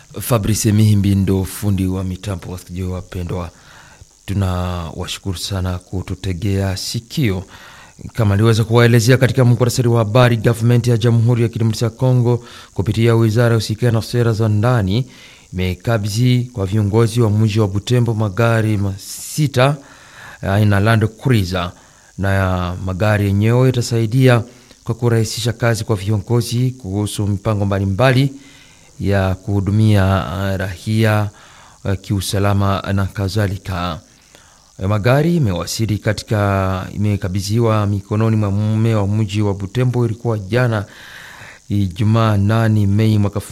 Fabrice Mihimbi ndo fundi wa mitambo. Wasikilizaji wapendwa, tunawashukuru sana kututegea sikio. Kama aliweza kuwaelezea katika muktasari wa habari, gavumenti ya Jamhuri ya Kidemokrasia ya Kongo kupitia wizara ya usikia na sera za ndani imekabidhi kwa viongozi wa mji wa Butembo magari masita aina Land Cruiser, na magari yenyewe itasaidia kwa kurahisisha kazi kwa viongozi kuhusu mipango mbalimbali ya kuhudumia rahia kiusalama na kadhalika. Magari imewasili katika imekabidhiwa mikononi mwa mume wa mji wa Butembo. Ilikuwa jana Ijumaa 8 Mei mwaka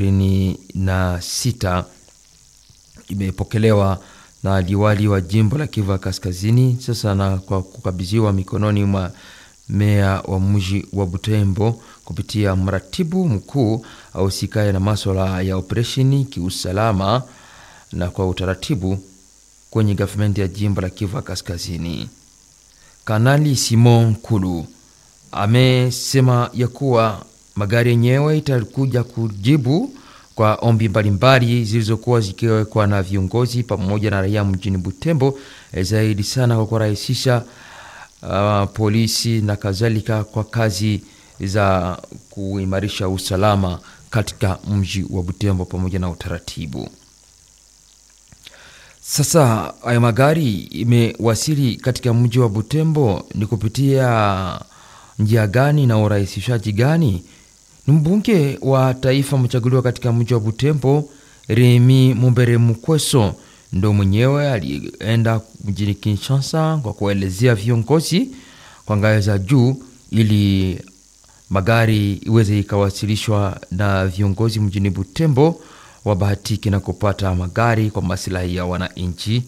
2026. Imepokelewa na liwali wa jimbo la Kivu Kaskazini sasa na kwa kukabidhiwa mikononi mwa meya wa mji wa Butembo kupitia mratibu mkuu ahusikaye na maswala ya operesheni kiusalama na kwa utaratibu kwenye gavumenti ya jimbo la Kivu Kaskazini. Kanali Simon Kulu amesema ya kuwa magari yenyewe itakuja kujibu kwa ombi mbalimbali zilizokuwa zikiwekwa na viongozi pamoja na raia mjini Butembo, zaidi sana kwa kurahisisha uh, polisi na kadhalika kwa kazi za kuimarisha usalama katika mji wa Butembo pamoja na utaratibu. Sasa haya magari imewasili katika mji wa Butembo ni kupitia njia gani na urahisishaji gani? Ni mbunge wa taifa mchaguliwa katika mji wa Butembo Remi Mumbere Mukweso ndo mwenyewe alienda mjini Kinshasa kwa kuelezea viongozi kwa ngazi za juu ili magari iweze ikawasilishwa na viongozi mjini Butembo wabahatiki na kupata magari kwa masilahi ya wananchi.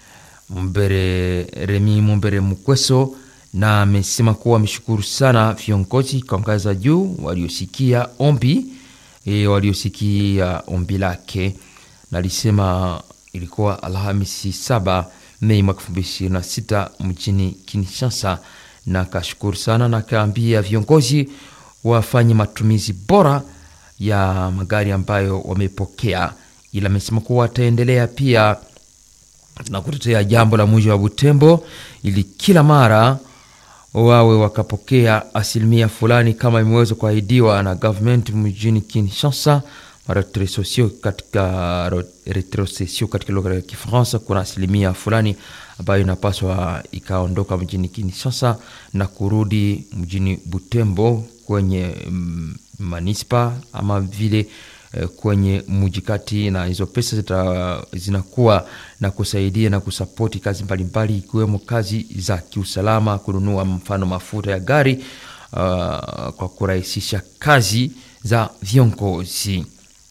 Mbere Remi Mumbere Mukweso na amesema kuwa ameshukuru sana viongozi kwa ngazi za juu waliosikia ombi e, waliosikia ombi lake, na alisema ilikuwa Alhamisi saba Mei mwaka elfu mbili ishirini na sita mjini Kinshasa, na akashukuru sana na akaambia viongozi wafanye matumizi bora ya magari ambayo wamepokea, ila amesema kuwa wataendelea pia na kutetea jambo la mji wa Butembo ili kila mara wawe wakapokea asilimia fulani kama imeweza kuahidiwa na government mjini Kinshasa. Retrocession katika retrocession katika lugha ya Kifaransa, kuna asilimia fulani ambayo inapaswa ikaondoka mjini Kinshasa na kurudi mjini Butembo kwenye mm, manispa ama vile eh, kwenye mji kati, na hizo pesa zita, zinakuwa na kusaidia na kusapoti kazi mbalimbali ikiwemo kazi za kiusalama, kununua mfano mafuta ya gari uh, kwa kurahisisha kazi za viongozi.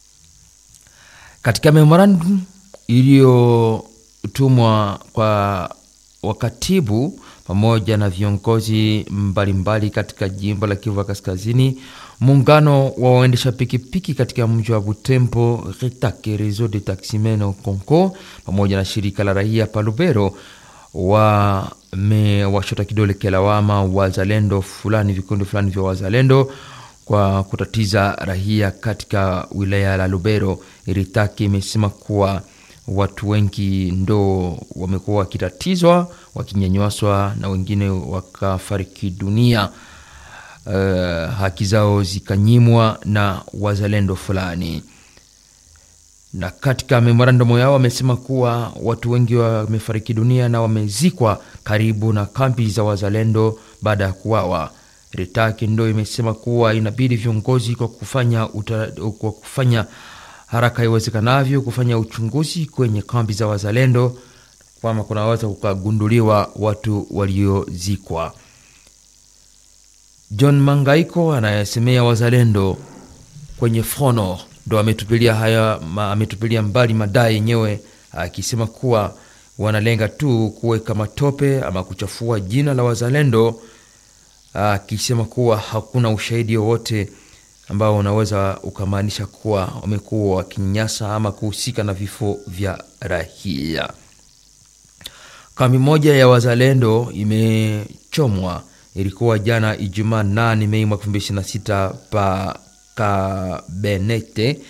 Katika memorandum iliyotumwa kwa wakatibu pamoja na viongozi mbalimbali katika jimbo la Kivu Kaskazini, muungano wa waendesha pikipiki katika mji wa Butembo Retake Reseau de Taximen au Conco pamoja na shirika la raia Palubero wamewashota kidole kelawama wazalendo fulani, vikundi fulani vya wazalendo kwa kutatiza raia katika wilaya la Lubero. Ritaki imesema kuwa watu wengi ndo wamekuwa wakitatizwa wakinyanyaswa na wengine wakafariki dunia, uh, haki zao zikanyimwa na wazalendo fulani. Na katika memorandumu yao wamesema kuwa watu wengi wamefariki dunia na wamezikwa karibu na kambi za wazalendo baada ya kuwawa. Ritaki ndo imesema kuwa inabidi viongozi kwa kufanya, uta, kwa kufanya haraka iwezekanavyo kufanya uchunguzi kwenye kambi za wazalendo kwama kunaweza kukagunduliwa watu waliozikwa. John Mangaiko anayesemea wazalendo kwenye Frono ndo ametupilia haya ametupilia mbali madai yenyewe, akisema kuwa wanalenga tu kuweka matope ama kuchafua jina la wazalendo, akisema kuwa hakuna ushahidi wowote ambao unaweza ukamaanisha kuwa wamekuwa wakinyanyasa ama kuhusika na vifo vya raia. Kambi moja ya wazalendo imechomwa, ilikuwa jana Ijumaa 8 Mei mwaka 2026 pa Kabenete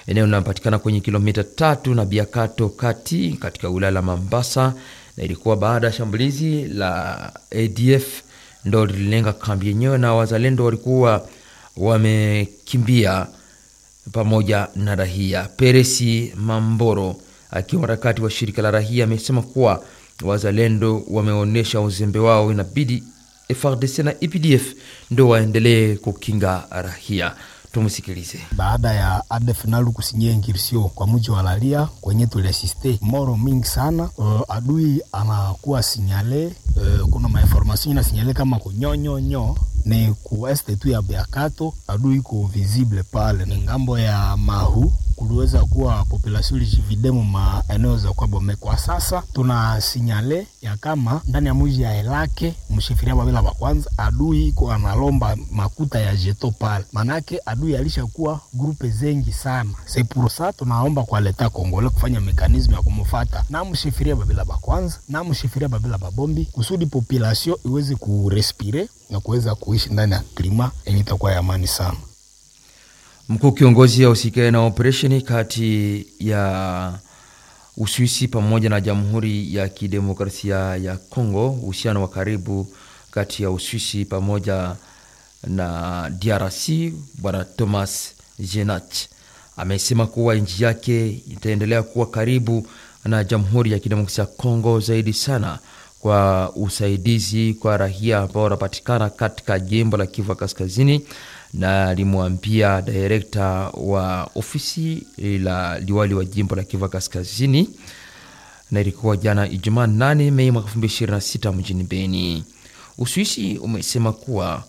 eneo linapatikana kwenye kilomita tatu na Biakato kati katika wilaya la Mambasa, na ilikuwa baada ya shambulizi la ADF ndo lililenga kambi yenyewe, na wazalendo walikuwa wamekimbia pamoja na rahia. Peresi Mamboro akiwa harakati wa shirika la rahia amesema kuwa wazalendo wameonyesha uzembe wao, inabidi FRDC na EPDF ndo waendelee kukinga rahia. Tumsikilize. Baada ya ADF nalu kusinyia ingirsio kwa mji wa Lalia kwenye tuliasiste moro mingi sana. Uh, adui anakuwa sinyale uh, kuna mainformation ina sinyale kama kunyonyonyo ni ku este tu ya Biakato, adui iko visible pale, ni ngambo ya Mahu kuliweza kuwa population lijividemo maeneo za kwa Bome. Kwa sasa tuna sinyale ya kama ndani ya mji ya Elake mshifiria babila wa kwanza adui iko analomba makuta ya jeto pale, manake adui alishakuwa grupe zengi sana. C'est pour ça tunaomba kwa leta Kongole kufanya mekanisme ya kumufata na mshifiria babila ba kwanza na mshifiria babila babombi kusudi population iweze kurespire na kuweza kuishi ndani ya klima yenye itakuwa ya amani sana. Mkuu kiongozi ya usikae na operesheni kati ya Uswisi pamoja na Jamhuri ya Kidemokrasia ya Kongo, uhusiano wa karibu kati ya Uswisi pamoja na DRC, Bwana Thomas Jenach amesema kuwa nchi yake itaendelea kuwa karibu na Jamhuri ya Kidemokrasia ya Kongo zaidi sana kwa usaidizi kwa raia ambao wanapatikana katika jimbo la Kivu Kaskazini na alimwambia direkta wa ofisi la liwali wa jimbo la Kivu Kaskazini, na ilikuwa jana Ijumaa 8 Mei mwaka 2026 mjini Beni. Uswisi umesema kuwa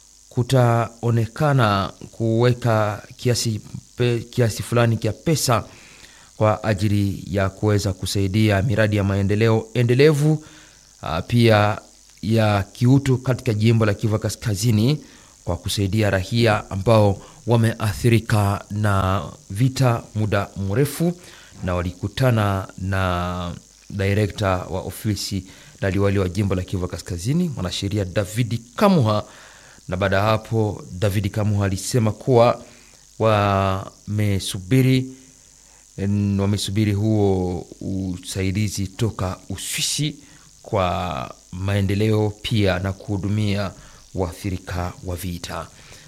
kutaonekana kuweka kiasi, pe, kiasi fulani kia pesa kwa ajili ya kuweza kusaidia miradi ya maendeleo endelevu pia ya kiutu katika jimbo la Kivu Kaskazini kwa kusaidia raia ambao wameathirika na vita muda mrefu, na walikutana na direkta wa ofisi la liwali wa jimbo la Kivu Kaskazini, mwanasheria Davidi Kamuha. Na baada ya hapo, Davidi Kamuha alisema kuwa wamesubiri wamesubiri huo usaidizi toka Uswisi kwa maendeleo pia na kuhudumia waathirika wa vita.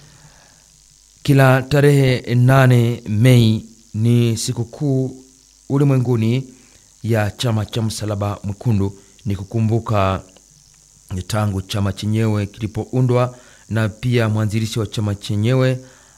Kila tarehe nane Mei ni sikukuu ulimwenguni ya chama cha Msalaba Mwekundu. Ni kukumbuka tangu chama chenyewe kilipoundwa na pia mwanzilishi wa chama chenyewe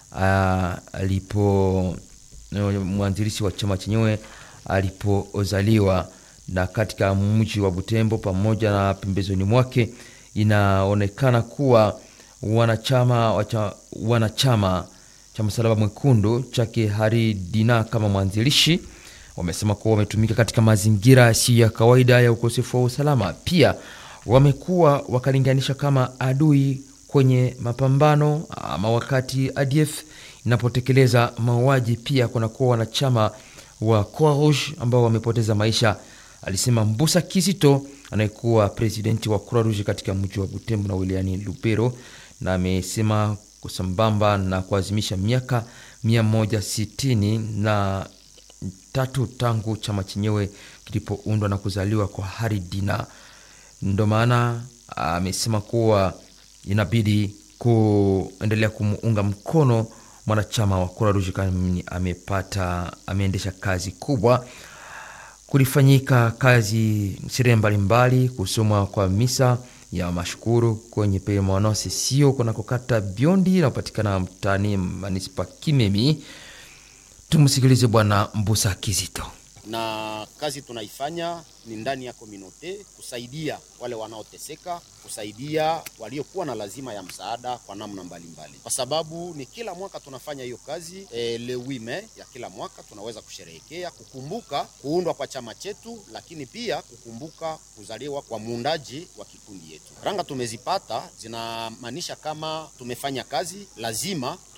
alipo mwanzilishi wa chama chenyewe alipozaliwa na katika mji wa Butembo pamoja na pembezoni mwake inaonekana kuwa wanachama wacha, wanachama cha Msalaba Mwekundu chake Hari Dina kama mwanzilishi wamesema kuwa wametumika katika mazingira yasiyo ya kawaida ya ukosefu wa usalama. Pia wamekuwa wakalinganisha kama adui kwenye mapambano ama wakati ADF inapotekeleza mauaji, pia kunakuwa wanachama wa Croix Rouge ambao wamepoteza maisha, alisema Mbusa Kizito anayekuwa presidenti wa Croix Rouge katika mji wa Butembo na wilayani Lubero, na amesema kusambamba na kuazimisha miaka mia moja sitini na tatu tangu chama chenyewe kilipoundwa na kuzaliwa kwa Hari Dina, ndo maana amesema kuwa inabidi kuendelea kumuunga mkono mwanachama wa Croix Rouge kama amepata ameendesha kazi kubwa kulifanyika kazi sherehe mbalimbali, kusomwa kwa misa ya mashukuru kwenye permanence sio kunakokata Biondi inapatikana mtaani manispa Kimemi. Tumsikilize Bwana Mbusa Kizito. Na kazi tunaifanya ni ndani ya komunote, kusaidia wale wanaoteseka, kusaidia waliokuwa na lazima ya msaada kwa namna mbalimbali, kwa sababu ni kila mwaka tunafanya hiyo kazi e, le 8 Mei ya kila mwaka tunaweza kusherehekea kukumbuka kuundwa kwa chama chetu, lakini pia kukumbuka kuzaliwa kwa muundaji wa kikundi yetu. Ranga tumezipata zinamaanisha kama tumefanya kazi, lazima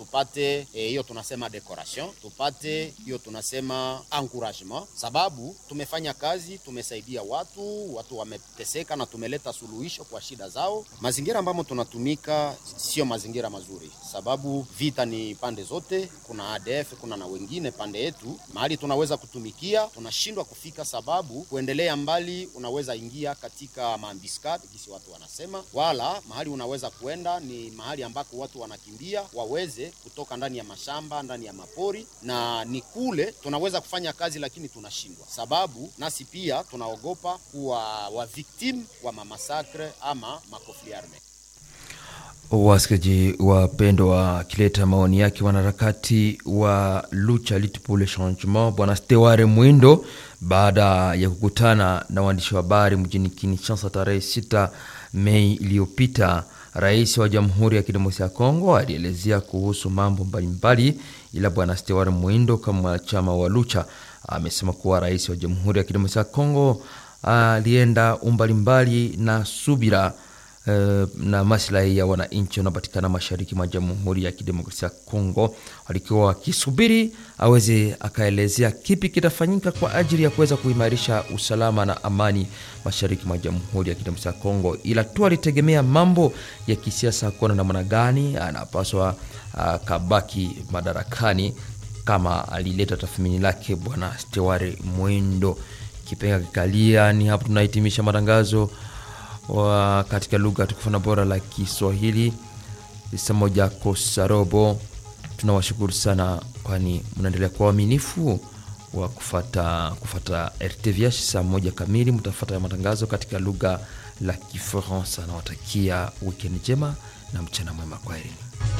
tupate hiyo e, tunasema decoration, tupate hiyo tunasema encouragement, sababu tumefanya kazi, tumesaidia watu, watu wameteseka na tumeleta suluhisho kwa shida zao. Mazingira ambamo tunatumika sio mazingira mazuri, sababu vita ni pande zote, kuna ADF, kuna na wengine pande yetu. Mahali tunaweza kutumikia tunashindwa kufika, sababu kuendelea mbali unaweza ingia katika maambiskad kisi watu wanasema, wala mahali unaweza kuenda ni mahali ambako watu wanakimbia waweze kutoka ndani ya mashamba ndani ya mapori, na ni kule tunaweza kufanya kazi, lakini tunashindwa, sababu nasi pia tunaogopa kuwa wa victim wa mamasakre ama makofli arme. Wasikilizaji wapendo wakileta maoni yake wanaharakati wa Lucha Lutte pour le Changement bwana Steware Mwindo baada ya kukutana na waandishi wa habari mjini Kinshasa tarehe 6 Mei iliyopita. Rais wa Jamhuri ya Kidemokrasia ya Kongo alielezea kuhusu mambo mbalimbali, ila bwana Steware Mwindo kama mwanachama wa Lucha amesema kuwa rais wa Jamhuri ya Kidemokrasia ya Kongo alienda umbalimbali na subira na maslahi ya wananchi wanaopatikana mashariki mwa Jamhuri ya Kidemokrasia ya Kongo, walikuwa wakisubiri aweze akaelezea kipi kitafanyika kwa ajili ya kuweza kuimarisha usalama na amani mashariki mwa Jamhuri ya Kidemokrasia ya Kongo, ila tu alitegemea mambo ya kisiasa, kuona namna gani anapaswa akabaki madarakani, kama alileta tathmini lake bwana Steware Mwendo. Kipenga kikalia, ni hapo tunahitimisha matangazo wa katika lugha tukufu na bora la Kiswahili saa moja kosa robo. Tunawashukuru sana, kwani mnaendelea kwa uaminifu wa kufata, kufata RTVH. Saa moja kamili mtafata matangazo katika lugha la Kifaransa. Nawatakia wikendi njema na mchana mwema, kwaherini.